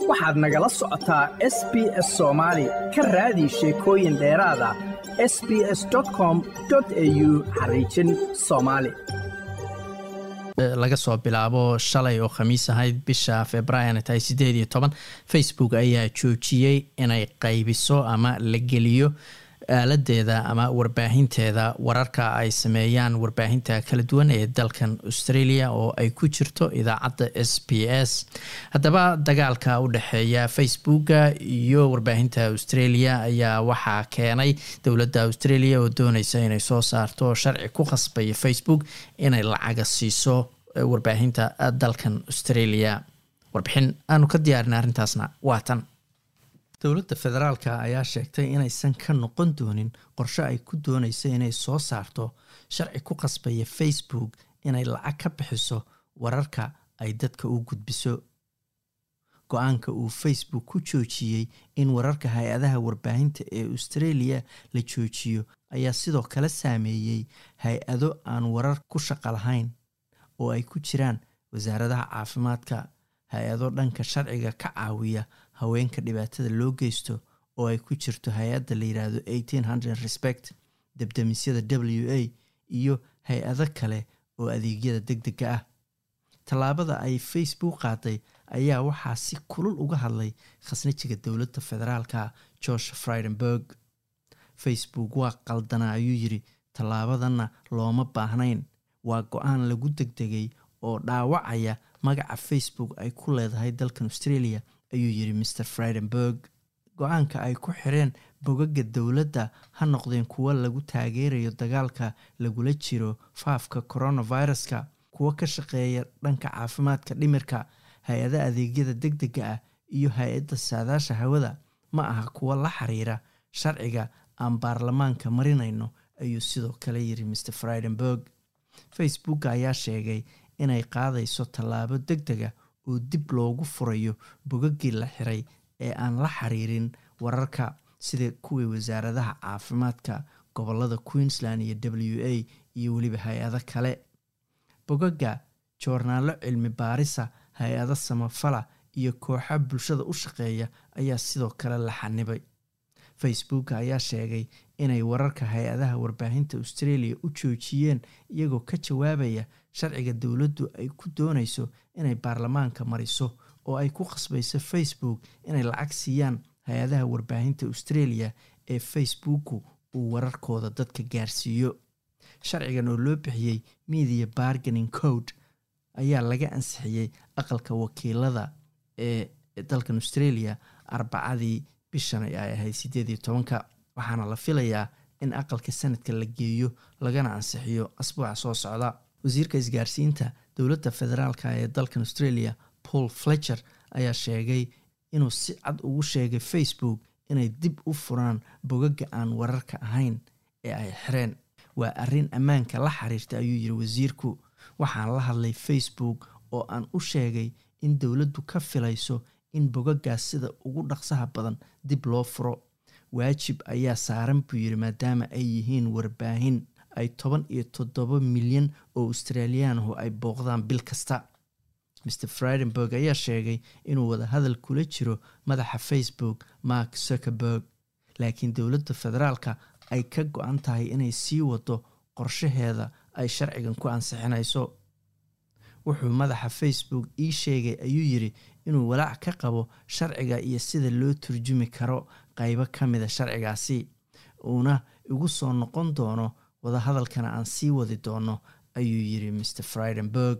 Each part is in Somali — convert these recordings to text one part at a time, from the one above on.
waxaad nagala socotaa s b s soomaali ka raadi sheekooyin dheeraada s b s com au xariijin soomaali laga soo bilaabo shalay oo khamiis ahayd bisha februaarna tahay sideed iyo toban facebook ayaa joojiyey inay qaybiso ama la geliyo aaladeeda ama warbaahinteeda wararka ay sameeyaan warbaahinta kala duwan ee dalkan australia oo ay ku jirto idaacadda s b s haddaba dagaalka u dhexeeya facebooka iyo warbaahinta australia ayaa waxaa keenay dowladda australia oo dooneysa inay soo saarto sharci ku khasbaya facebook inay lacaga siiso warbaahinta dalkan australia warbixin aanu ka diyaarinay arrintaasna waa tan dowladda federaalka ayaa sheegtay inaysan ka noqon doonin qorshe ay ku dooneysa inay soo saarto sharci ku qasbaya facebook inay lacag ka bixiso wararka ay dadka u gudbiso go-aanka uu facebook ku joojiyey in wararka hay-adaha warbaahinta ee australia la joojiyo ayaa sidoo kale saameeyey hay-ado aan warar ku shaqo lahayn oo ay ku jiraan wasaaradaha caafimaadka hay-ado dhanka sharciga ka caawiya haweenka dhibaatada loo geysto oo ay ku jirto hay-adda la yidhaahdo eighteen hundred respect debdemisyada w a iyo hay-ado kale oo adeegyada deg dega ah tallaabada ay facebook qaaday ayaa waxaa si kulul uga hadlay khasnajiga dowladda federaalka george fridenberg facebook waa qaldana ayuu yiri tallaabadanna looma baahnayn waa go-aan lagu degdegay oo dhaawacaya magaca facebook ay ku leedahay dalkan australia ayuu yiri mr fridenberg go-aanka ay ku xireen bogaga dowladda ha noqdeen kuwo lagu taageerayo dagaalka lagula jiro faafka coronaviruska kuwo ka shaqeeya dhanka caafimaadka dhimirka hay-ada adeegyada deg dega ah iyo hay-adda saadaasha hawada ma aha kuwo la xiriira sharciga aan baarlamaanka marinayno ayuu sidoo kale yiri mr fridenberg facebook ayaa sheegay inay qaadayso tallaabo deg dega oo dib loogu furayo bogagii la xiray ee aan la xiriirin wararka sida kuwii wasaaradaha caafimaadka gobolada queensland iyo w a iyo weliba hay-ado kale bogaga joornaalo cilmi baarisa hay-ado samafala iyo kooxa bulshada u shaqeeya ayaa sidoo kale la xanibay facebook ayaa sheegay inay wararka hay-adaha warbaahinta australia u joojiyeen iyagoo ka jawaabaya sharciga dowladdu ay ku dooneyso inay baarlamaanka mariso oo ay ku khasbayso facebook inay lacag siiyaan hay-adaha warbaahinta australia ee facebooku uu wararkooda dadka gaarsiiyo sharcigan oo loo bixiyey media barganing code ayaa laga ansixiyey aqalka wakiilada ee dalkan australia arbacadii bishan ay ahayd sideed iyo tobanka waxaana la filayaa in aqalka sanadka la geeyo lagana ansixiyo asbuuca soo socda wasiirka isgaarsiinta dowladda federaalka ee dalkan australia paul fletcher ayaa sheegay inuu si cad ugu sheegay facebook inay dib u furaan bogaga aan wararka ahayn ee ay xireen waa arrin ammaanka la xiriirta ayuu yiri wasiirku waxaan la hadlay facebook oo aan u sheegay in dowladdu ka filayso in bogagaas sida ugu dhaqsaha badan dib loo furo waajib ayaa saaran buu yiri maadaama ay yihiin warbaahin ay toban iyo toddoba milyan oo australiyaanahu ay booqdaan bil kasta mr fridenberg ayaa sheegay inuu wadahadal kula jiro madaxa facebook mark zuckerberg laakiin dowladda federaalka ay ka go-an tahay inay sii wado qorshaheeda ay sharcigan ku ansixinayso wuxuu madaxa facebook ii sheegay ayuu yiri inuu walaac ka qabo sharciga iyo sida loo turjumi karo qeybo ka mida sharcigaasi uuna igu soo noqon doono wadahadalkana aan sii wadi doono ayuu yiri mr fridenberg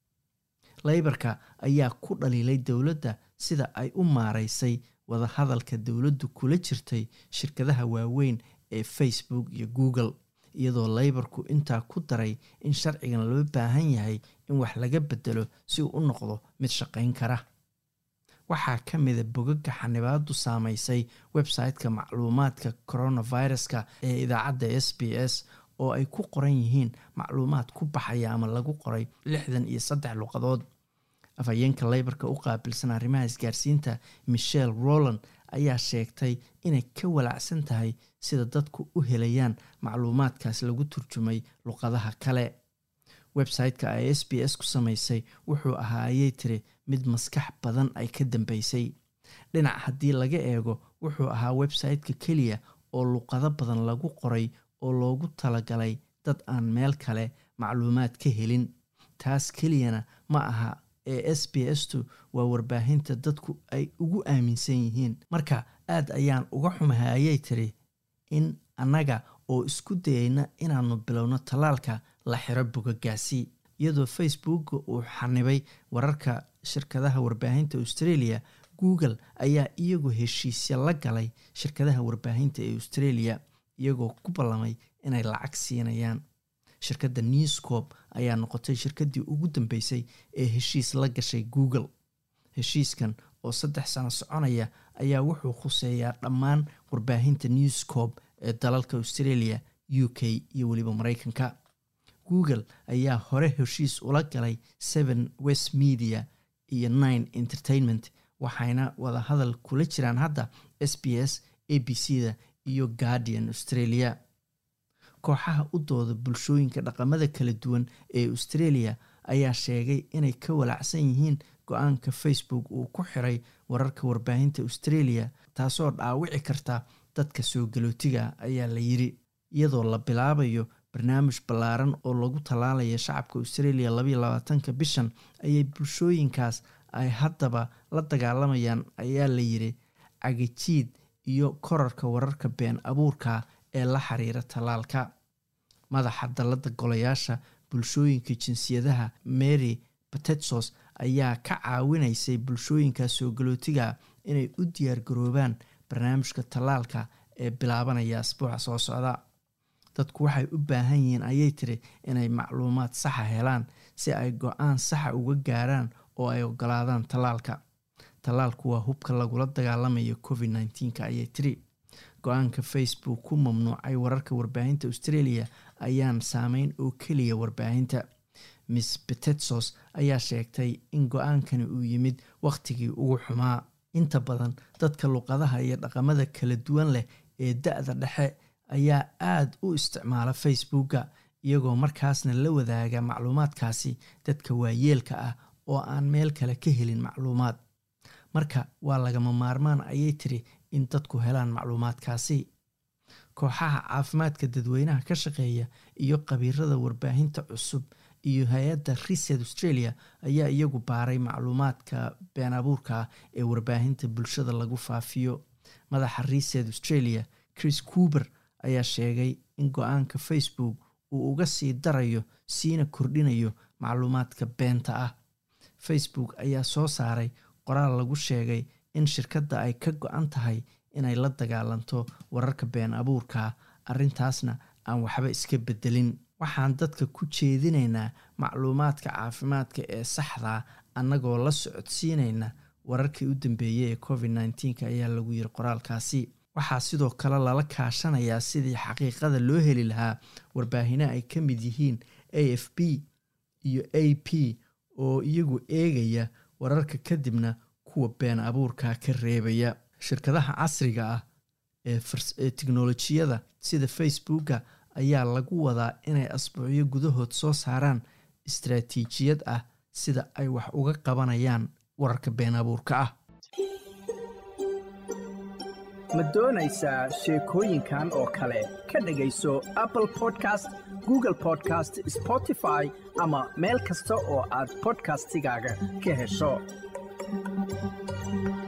leybarka ayaa ku dhaliilay dowladda sida ay u maareysay wadahadalka dowladdu kula jirtay shirkadaha waaweyn ee facebook iyo google iyadoo leybarku intaa ku daray in sharcigan loo baahan yahay in wax laga bedelo si uu u noqdo mid shaqayn kara waxaa ka mida bogaga xanibaadu saameysay website-ka macluumaadka coronaviruska ee idaacadda s b s oo ay ku qoran yihiin macluumaad ku baxaya ama lagu qoray lixdan iyo saddex luqadood afhayeenka leybarka u qaabilsan arrimaha isgaarsiinta michelle roland ayaa sheegtay inay ka walaacsan tahay sida dadku u helayaan macluumaadkaas lagu turjumay luqadaha kale website-ka ay s b s ku samaysay wuxuu ahaa ayay tiri mid maskax badan ay ka dambeysay dhinac haddii laga eego wuxuu ahaa website-ka keliya oo luqado badan lagu qoray oo loogu talagalay dad aan meel kale macluumaad ka helin taas keliyana ma aha ee s b s tu waa warbaahinta dadku ay ugu aaminsan yihiin marka aad ayaan uga xumahay ayay tiri in annaga oo isku dayayna inaanu bilowno tallaalka la xiro bogagaasi iyadoo facebook uu xanibay wararka shirkadaha warbaahinta australia google ayaa iyagu heshiisya la galay shirkadaha warbaahinta ee australia iyagoo ku ballamay inay lacag siinayaan shirkadda newscorp ayaa noqotay shirkaddii ugu dambeysay ee heshiis la gashay google heshiiskan oo saddex sano soconaya ayaa wuxuu khuseeyaa dhammaan warbaahinta newscorp ee dalalka australia u k iyo weliba mareykanka google ayaa hore heshiis ula galay seven west media iyo nine entertainment waxayna wada hadal kula jiraan hadda s b s a b c da iyo guardian australia kooxaha u dooda bulshooyinka dhaqamada kala duwan ee australia ayaa sheegay inay ka walacsan yihiin go-aanka facebook uu ku xiray wararka warbaahinta australia taasoo dhaawici karta dadka soo galootiga ayaa la yiri iyadoo la bilaabayo barnaamij ballaaran oo lagu tallaalaya shacabka australia labaiyo labaatanka bishan ayay bulshooyinkaas ay haddaba la dagaalamayaan ayaa la yiri cagijiid iyo korarka wararka been abuurka ee la xiriira tallaalka madaxa dallada golayaasha bulshooyinka jinsiyadaha mary batetsos ayaa ka caawinaysay bulshooyinka soo galootiga inay u diyaargaroobaan barnaamijka tallaalka ee bilaabanaya asbuuca soo socda dadku waxay u baahan yihiin ayay tiri inay macluumaad saxa helaan si ay go-aan saxa uga gaaraan oo ay ogolaadaan tallaalka tallaalku waa hubka lagula dagaalamayo covid nneteen-ka ayay tiri go-aanka facebook ku mamnuucay wararka warbaahinta australia ayaan saameyn oo keliya warbaahinta miss betetsos ayaa sheegtay in go-aankani uu yimid wakhtigii ugu xumaa inta badan dadka luqadaha iyo dhaqamada kala duwan leh ee da-da dhexe ayaa aada u isticmaala facebooka iyagoo markaasna la wadaaga macluumaadkaasi dadka waayeelka ah oo aan meel kale ka helin macluumaad marka waa lagama maarmaan ayay tiri in dadku helaan macluumaadkaasi kooxaha caafimaadka dadweynaha ka shaqeeya iyo qabiirada warbaahinta cusub iyo hay-adda reset australia ayaa iyagu baaray macluumaadka been abuurka ee warbaahinta bulshada lagu faafiyo madaxa reset australia chris coober ayaa sheegay in go-aanka facebook uu uga sii darayo siina kordhinayo macluumaadka beenta ah facebook ayaa soo saaray qoraal lagu sheegay in shirkadda ay ka go-an tahay inay la dagaalanto wararka been abuurka arrintaasna aan waxba iska bedelin waxaan dadka ku jeedinaynaa macluumaadka caafimaadka ee saxdaa annagoo la socodsiinayna wararkii u dambeeyey ee covid nneteen-ka ayaa lagu yiri qoraalkaasi waxaa sidoo kale lala kaashanayaa sidii xaqiiqada loo heli lahaa warbaahino ay ka mid yihiin a f b iyo a p oo iyagu eegaya wararka kadibna kuwa been abuurka ka reebaya shirkadaha casriga ah ee tiknolojiyada sida facebooka ayaa lagu wadaa inay asbuucyo gudahood soo saaraan istaraatiijiyad ah sida ay wax uga qabanayaan wararka been abuurka ah ma doonaysaa sheekooyinkan oo kale ka dhegayso apple podcast google podcast spotify ama meel kasta oo aad bodkastigaaga ka hesho